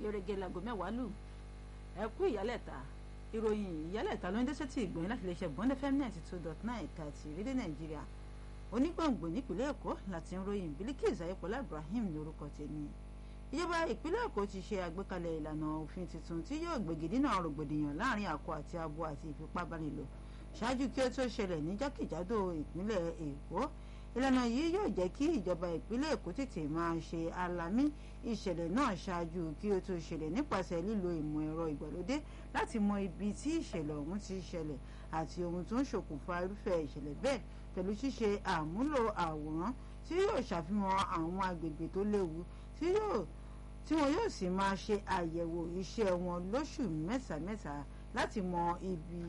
gẹ́gẹ́ láago mẹ́wàá lù ẹ kú ìyálẹ̀ta ìròyìn ìyálẹ̀ta ló ń dé sétí ìgbọ̀nyìn láti lè ṣe bọ́ndẹ́ fm ninety two dot nine ẹ̀ka ti ìrírí nàìjíríà onígbòǹgbò nípìnlẹ̀ èkó láti ń ròyìn Bilkis ayọ̀pọ̀lá Ibrahim ní orúkọ tèmi ìjọba ìpínlẹ̀ èkó ti ṣe àgbékalẹ̀ ìlànà òfin tuntun tí yóò gbégi dínà rògbòdìyàn láàrin akọ àti abo àti ìfipábánilò ṣáájú kí ó tó ṣẹlẹ̀ ní jákèjádò ìpínlẹ̀ èkó ìlànà yìí yóò jẹ́ kí ìjọba ìpínlẹ̀ èkó tètè máa ṣe alamí ìṣẹ̀lẹ̀ náà ṣáájú kí ó tó ṣẹlẹ̀ nípasẹ̀ lílo ìmọ̀ ẹ̀rọ ìgbàlódé láti mọ ibi tí ìṣẹ̀lẹ̀ ọ̀hún ti ṣẹlẹ̀ àti ohun tó ń ṣokùnfà irúfẹ́ ìṣẹ̀lẹ̀ bẹ́ẹ̀ pẹ̀lú ṣíṣe àmúlò àwòrán tí yóò ṣàfihàn àwọn agbègbè tó léwu tí yóò tí wọn yóò sì máa ṣe àyẹ̀wò iṣẹ́ wọn lóṣù mẹ́ta-mẹ́ta láti mọ ibi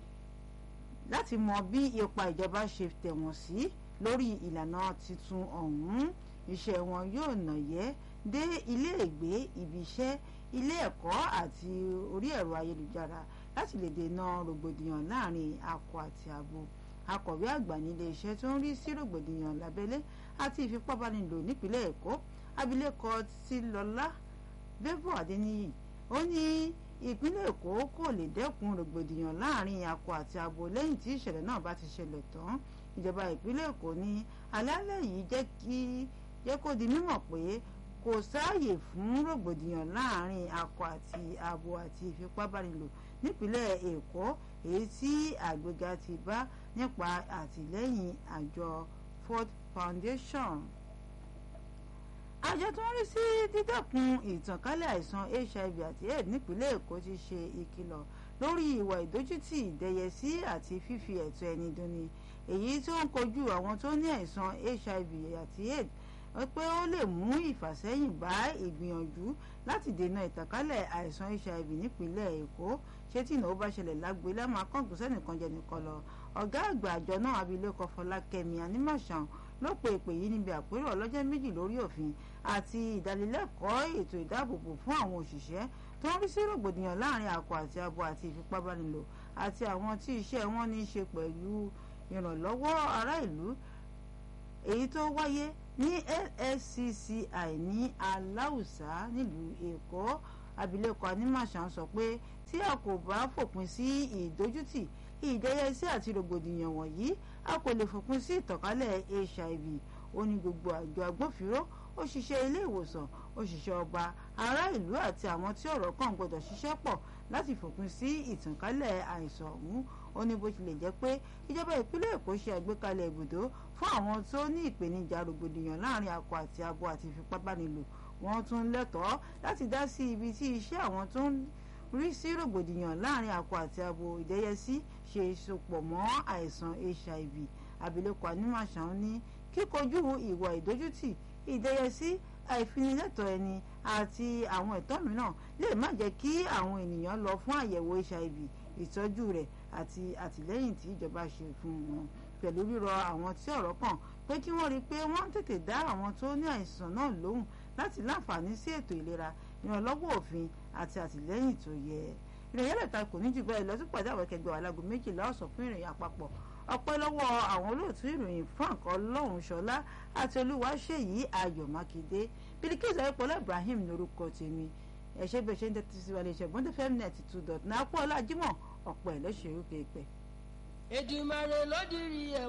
láti mọ bí ipa ìjọba ṣe tẹ̀wọ̀n sí lórí ìlànà tuntun ọ̀hún iṣẹ́ wọn yóò nàyẹ́ dé iléègbé ibiṣẹ́ ilé ẹ̀kọ́ àti orí ẹ̀rọ ayélujára láti lè dènà rògbòdìyàn láàrin akọ àti abo akọ̀wé àgbà nílé iṣẹ́ tó ń rí sí rògbòdìyàn lábẹ́lé àti ìfipábánilò nípínlẹ̀ èkó abilékọ títílọlá bẹ́bọ̀ adéníyì ó ní ìpínlẹ̀ èkó kò lè dẹ́kun rògbòdìyàn láàrin akọ àti abo lẹ́yìn tí ìṣẹ̀lẹ̀ náà bá ti ṣẹlẹ̀ tán ìjọba ìpínlẹ̀ èkó ní alálẹ̀ yìí jẹ́ kí jẹ́ kó di mímọ̀ pé kò sáàyè fún rògbòdìyàn láàrin akọ àti abo àti ìfipábánilò nípínlẹ̀ èkó èyí tí àgbéga ti bá nípa àtìlẹ́yìn àjọ Ford Foundation àjọ tó ń rí sí dídẹ́kun ìtànkálẹ̀ àìsàn hiv àti aids nípínlẹ̀ èkó ti ṣe ìkìlọ̀ lórí ìwà ìdójútì ìdẹyẹsí àti fífi ẹ̀tọ́ ẹni dunni èyí tó ń kojú àwọn tó ní àìsàn hiv àti aids pé ó lè mú ìfàsẹ́yìn bá ìgbìyànjú láti dènà ìtànkálẹ̀ àìsàn hiv nípínlẹ̀ èkó ṣé tí ìnáwó bá ṣẹlẹ̀ lágbélé máa kọ́ǹkù sẹ́nìkan jẹ nìkan lọ ọ̀gá àgbà àjọ náà abilékọ fọlákẹ́mi anímọ̀ṣàn ló pe ìpè yìí níbi àpérò ọlọ́jọ́ méjì lórí òfin àti ìdánilẹ́kọ̀ọ́ ètò ìdáàbòbò fún àwọn òṣìṣẹ́ tó ń rí sí rògbòdìyàn láàrin akọ àti abo àti ìfipábánilò àti àwọn tí iṣẹ́ wọn ní í ṣe pẹ̀lú ìrànlọ́wọ́ ará ìlú èyí tó wáyé ní LSCCI ní aláùsá nílùú èkó abilékọ anímọ̀ṣàn sọ pé tí a kò bá fòpin sí ìdójútì ìdẹ́yẹsí àti rògbòdìyàn wọ̀nyí a kò lè fòpin sí ìtànkálẹ̀ hiv ó ní gbogbo àjọ agbófinró òṣìṣẹ́ ilé ìwòsàn òṣìṣẹ́ ọba ará ìlú àti àwọn tí ọ̀rọ̀ kàn gbọ́dọ̀ ṣiṣẹ́ pọ̀ láti fòpin sí ìtànkálẹ̀ àìsàn ọ̀hún ó ní bó tilẹ̀ jẹ́ pé ìjọba ìpínlẹ̀ èkó ṣe àgbékalẹ̀ ibùdó fún àwọn tó ní ìpèníjà rògbòdìyàn láàrin akọ àti abo àti ìfipábánilò wọ́n tún lẹ́tọ̀ọ́ láti dá sí ibi tí iṣẹ́ àwọn tó ń rí sí rògbòdìyàn láàrin akọ àti abo ìdẹ́yẹsí ṣe sopọ̀ mọ́ àìsàn hiv abilékọ anímọ̀ṣán ní kíkojú ìwà ìdójútì ìdẹ́yẹsí àìfinilẹ́tọ̀ ẹni àti àwọn ẹ̀tọ́ mìíràn lè má jẹ́ kí àwọn ènìyàn lọ fún àyẹ̀wò hiv ìtọ́jú rẹ̀ àti àtìlẹ́yìn tí ìjọba ṣe fún wọn pẹ̀lú rírọ àwọn tí ọ̀rọ̀ kàn pé kí wọ́n rí i pé wọ́n tètè dá àwọn tó ní àìsàn náà lóhùn láti láǹfààní sí ètò ìlera ìrànlọ́wọ́ òfin àti àtìlẹ́yìn tó yẹ ìròyìn ẹlẹ́ta kò ní jù bẹ́ẹ̀ lọ sí pàdé àwọn akẹgbẹ́ alágo méjìlá ọ̀sán fún ìròyìn àpapọ̀ ọpẹ́ lọ́wọ́ àwọn olóòtú ìròyìn frank ọlọ́runṣọlá àti olúwaṣèyí ayọ̀ mákindé Bilkis ayọ̀pọ̀lá ibrahim lórúkọ tèmi ẹ̀ṣẹ́ bẹ́ẹ̀ ṣe ń tẹ́tí sí wa lè ṣe gbọ́ndé fm net two dot náà pọ̀ ọlájímọ̀ ọ̀pọ̀ ẹ̀ lọ́sẹ̀ orúkọ ìpẹ́. Èdùmàrè ló dirí ẹ̀